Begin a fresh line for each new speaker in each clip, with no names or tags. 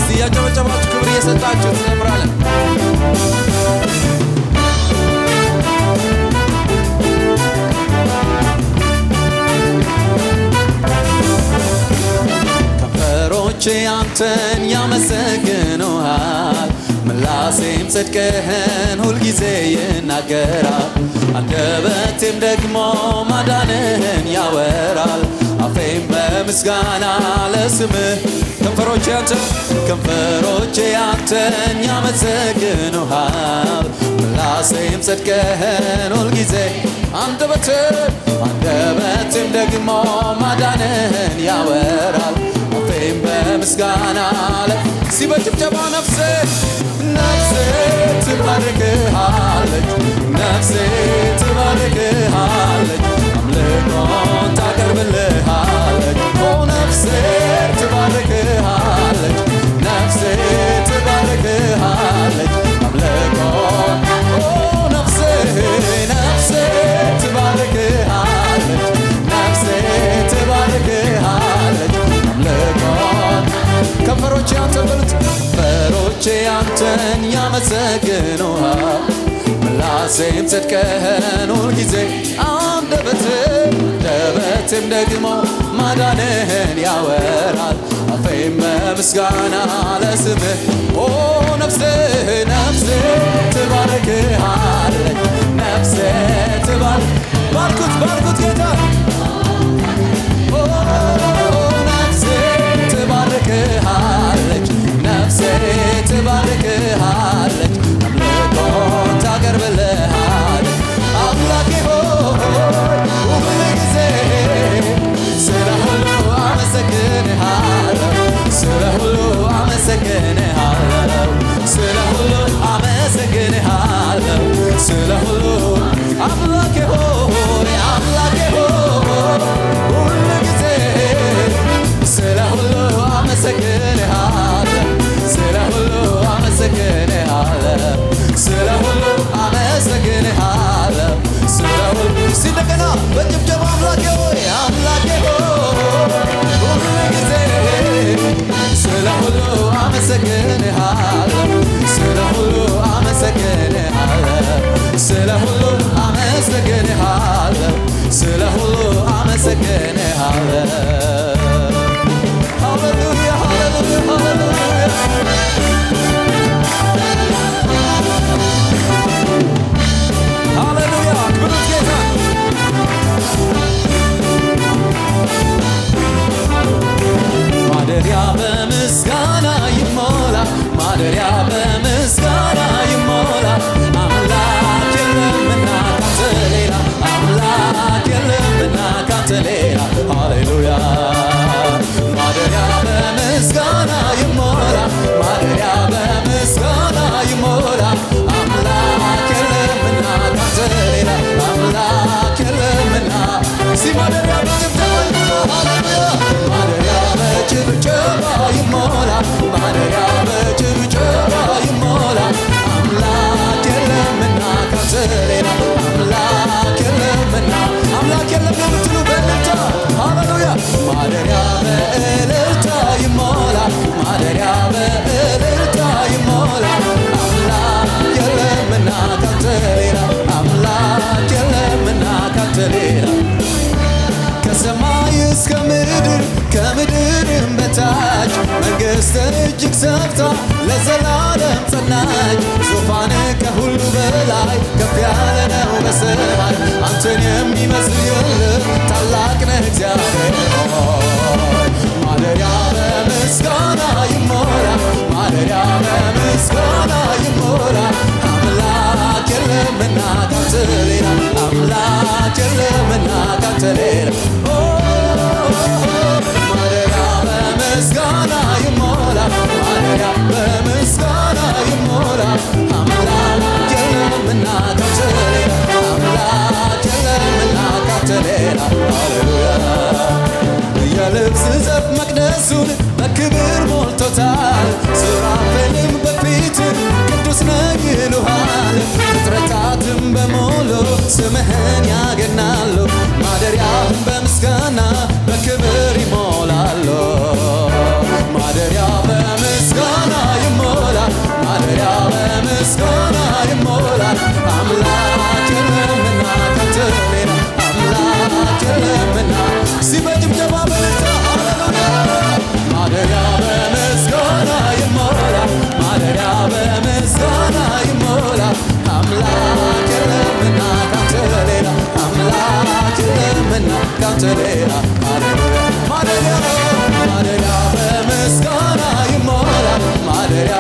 እስቲ እያጨበጨባችሁ ክብር እየሰጣችሁ ትዘምራለን። ከንፈሮቼ አንተን ያመሰግኑሃል፣ ምላሴም ጽድቅህን ሁልጊዜ ይናገራል። አንደበቴም ደግሞ ማዳንህን ያወራል። አፌም በምስጋና ለስምህ ከንፈሮቼ አንተን ከንፈሮቼ አንተን ያመሰግኑሃል፣ ምላሴም ጽድቅህን ሁልጊዜ አንደበቴም አንደበቴም ደግሞ ማዳንህን ያወራል። አፌም በምስጋና ለ ሲበጭብጨባ ነፍሴ ነፍሴ ትባርክሃለች ነፍሴ ትባርክሃለች አምልኮን ታቀርብልሃለች ኦ ነፍሴ ትባርክሃለች ነፍሴ ትባርክሃለች አምልኮን ኦ ነፍሴ ነፍሴ ትባርክሃለች ነፍሴ ትባርክሃለች አምልኮን ከንፈሮቼ አንተን በሉት ከንፈሮቼ አንተን ያመሰግኑሃል ምላሴም ጽድቅህን ሁልጊዜ አንደበቴም አንደበቴም ደግሞ ማዳንህን ያወራል አፌም በምስጋና ለስምህ ኦ ነፍሴ ነፍሴ ትባርክሃለች ነፍሴ ትባርክ ባርኩት ባርኩት ጌታ ኦ ነፍሴ ትባርክሃለች ነፍሴ ትባርክሃለች አምልኮን ታቀርብልሃለች አምላኬ ሆይ ሁል ጊዜ ስለ ሁሉ አመሰግንሃለሁ ስለ ሁሉ አመሰግንሃለሁ ስለ ሁሉ አመሰግንሃለሁ ስለ ሁሉ አምላኬ ሆይ አምላኬ ሆይ ሁል ጊዜ ስለ ሁሉ አመሰግንሃለሁ ስለ ሁሉ አመሰግንሃለሁ ስለ ሁሉ አመሰግንሃለሁ ስለ ሁሉ ሲንደገና በጭብጨባ አምላኬ ሆይ አምላኬ ሆይ ሁል ጊዜ ስለ ሁሉ አመሰግንሃለሁ ስለ ሁሉ አመሰግንሃለሁ ስለ ሁሉ አመሰግንሃለሁ ስለ ሁሉ አመሰግንሃለሁ ሃሌሉያ ሃሌሉያ ሃሌሉያ ሃሌሉያ ክብሩት ጌታ ማደሪያ በምስጋና ይሞላ ማደሪያ በምስጋና ይሞላ አምላክ የለምና ካንተ ሌላ አምላክ የለምና ካንተ ሌላ ሃሌሉያ ማደሪያ በምስጋና ይሞላ ማደሪያ በምስጋና ይሞላ አምላክ የለምና ካንተ ሌላ አምላክ የለምና ሲ ማደሪያ በጭብጨባ ይሞላ ማደሪያ በጭብጨባ ይሞላ ማደሪያ በጭብጨባ ይሞላ አምላክ የለምና ካንተ ሌላ አምላክ የለምና አምላክ የለም የምትሉ በእልልታ ሃሌሉያ ማደሪያ በእልልታ ይሞላ ማደሪያ በእልልታ ይሞላ አምላክ የለምና ካንተ ሌላ አምላክ የለምና ካንተ ሌላ ከሰማይ እስከ ምድር ከምድርም በታች መንግሥት እጅግ ሰፍታ ለዘላለም ጸናች። ዙፋን ከሁሉ በላይ ከፍ ያለ ነው በሰማይ አንተን የሚመስል የለም ታላቅ ነህ እግዚአብሔር ሆይ። ማደሪያ በምስጋና ይሞላ ማደሪያ በምስጋና ይሞላ አምላክ የለምና ካንተ ሌላ አምላክ የለምና ካንተ ሌላ ኦ፣ ማደሪያ በምስጋና ይሞላ ማደሪያ በምስጋና ይሞላ አምላክ የለምና ካንተ ሌላ አምላክ የለምና ካንተ ሌላ ሃሌሉያ የልብስ ዘፍ መቅደሱን በክብር ሞልቶታል። ሱራፌልም በፊት ቅዱስ ነህ ይሉሃል። ፍጥረታትም በሙሉ ስምህን ያገናሉ። ማደሪያህን በምስጋና በክብር ይሞላሉ። ማደሪያ በምስጋና የለምና ካንተ ሌላ ሃሌሉያ ማደሪያ ማደሪያ በምስጋና ይሞላ ማደሪያ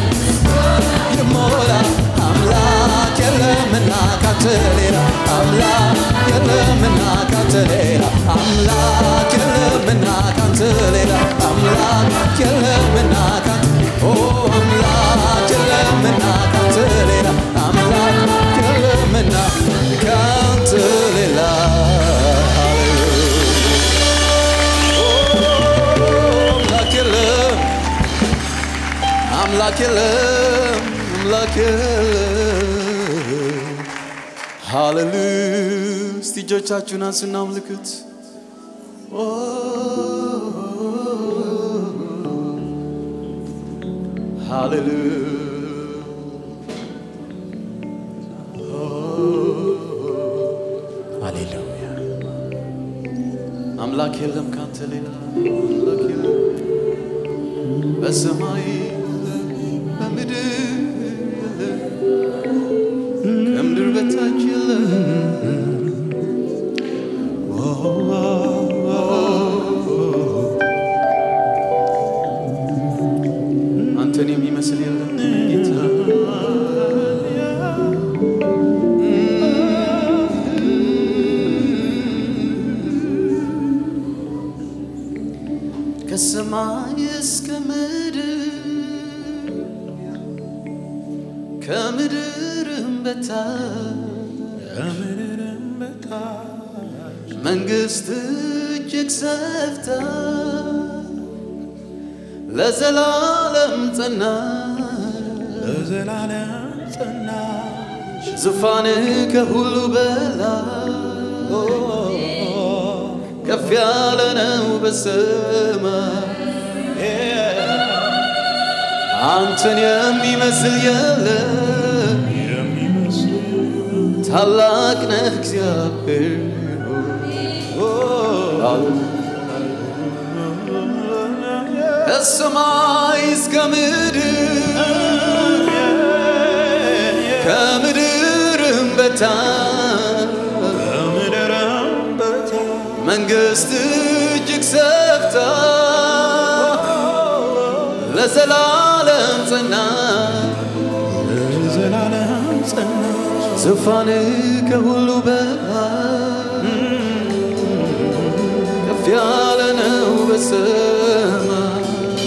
ይሞላ አምላክ የለምና ካንተ ሌላ አምላክ የለምና ካንተ ሌላ አምላክ የለምና ካንተ ሌላ አምላክ የለምና ካንተ ኦ አምላክ የለምና ካንተ ሌላ አምላክ የለምና ካንተ ሌላ አምላክ የለም አምላክ የለም አምላክ የለም ሃሌሉያ እስቲ እጆቻችሁን አንሱና አምልኩት ኦ፣ ሃሌሉያ ሃሌሉያ አምላክ የለም ካንተ ሌላ አምላክ የለም በሰማይ በምድር ከምድር በታች የለም አንተን የሚመስል የለም ጌታ ከሰማይ እስከ ምድር ከምድርም በታች መንግስት እጅግ ሰፍታ ለዘላለም ጸና
ለዘላለም ጸናች
ዙፋን ከሁሉ በላይ ከፍ ያለ ነው በሰማይ አንተን የሚመስል የለም
የሚመስል
ታላቅ ነህ እግዚአብሔር ከሰማይ እስከ ምድር ከምድርም በታች
ከምድርም በታች
መንግስት እጅግ ሰፍታ ለዘላለም ጸና
ለዘላለም ጸናች
ዙፋን ከሁሉ በላይ ከፍ ያለ ነው በሰማይ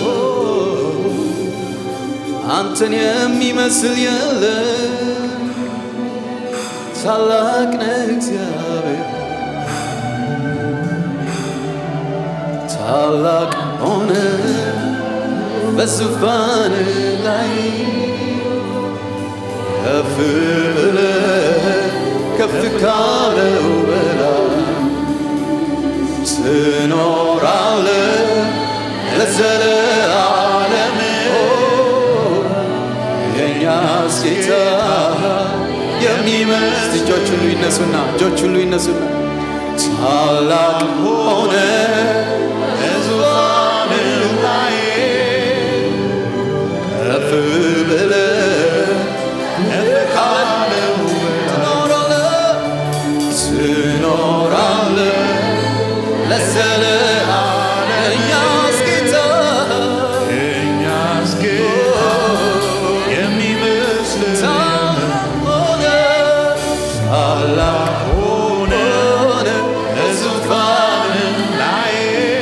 አንተን የሚመስል የለም ታላቅ ነህ እግዚአብሔር ታላቅ ሆነ በዙፋን ላይ ከፍ ብለህ ከፍ ካለው በላይ ትኖራለህ ለዘለዓለም የእኛስ ጌታ የሚመስል እጆች ሁሉ ይነሱና እጆች ሁሉ ይነሱና ታላቅ ሆነ
በዙፋን ላይ
ከፍ ብለህ
ከፍ ካለው
ትኖራለህ ትኖራለህ ለዘለዓለም የእኛስ ጌታ
የእኛስ ጌታ የሚመስል
ሆነ ታላቅ
ሆነ
ሆነ
በዙፋን ላይ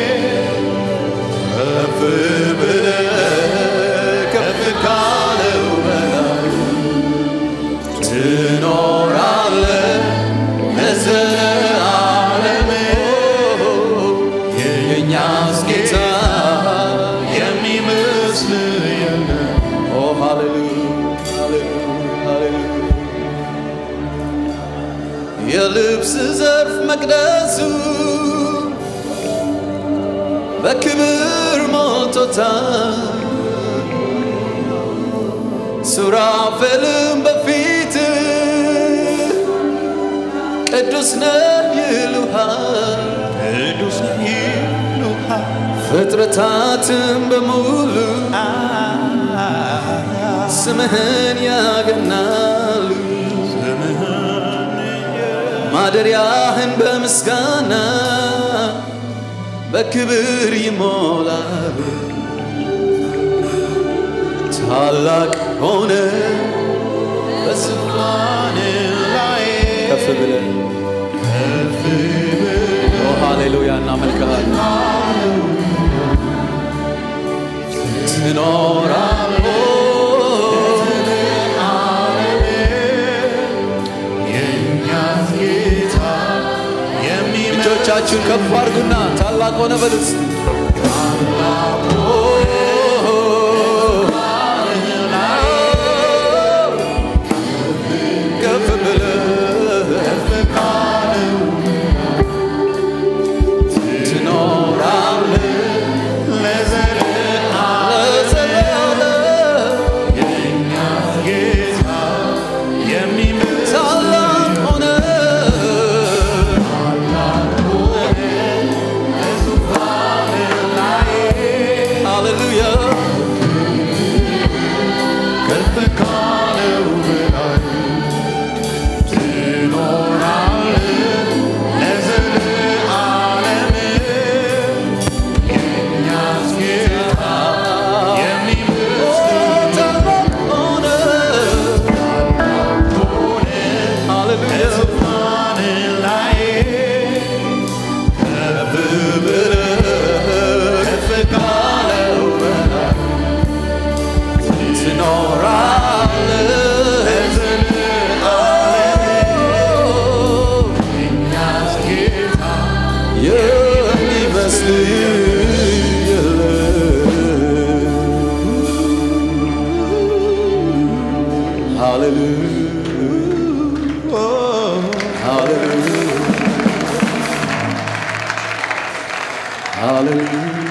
ከፍ ብለህ ከፍ ካለው በላይ ትኖራለህ ለዘለዓለም የእኛስ ጌታ
የሚመስል የለም
ኦ ሃሌሉያ ሃሌሉያ ሃሌሉያ የልብስ ዘርፍ መቅደሱ በክብር ሞልቶታል ሱራፌልም በፊት ቅዱስ ነህ ይሉሃል
ቅዱስ ይሉሃል
ፍጥረታትም በሙሉ ስምህን ያገናሉ ማደሪያህን በምስጋና በክብር ይሞላል። ታላቅ ሆነ በዙፋን
ላይ
ከፍ ብለን ኦ ሃሌሉያ እናመልክሃለን። ትኖራለህ
የእኛ ጌታ የሚመ
እጆቻችሁን ከፍ አድርጉና ታላቅ ሆነ በሉት። ከፍ ብለህ ትኖራለህ ለዘላለም።
ጌታ የሚምር
ታላቅ ሆነ ሃሌሉያ
ከፍ ካለው በላይ ትኖራለህ ለዘለዓለም። የእኛስ ጌታ የሚምር
ታላቅ ሆነ ሃሌሉያ
ዙፋን ላይ ከፍ ብለህ ከፍ ካለው በላይ
ትኖራለህ
የእኛስ ጌታ
የሚመስል የለም። ሃሌሉያ ሃሌሉያ ሃሌሉያ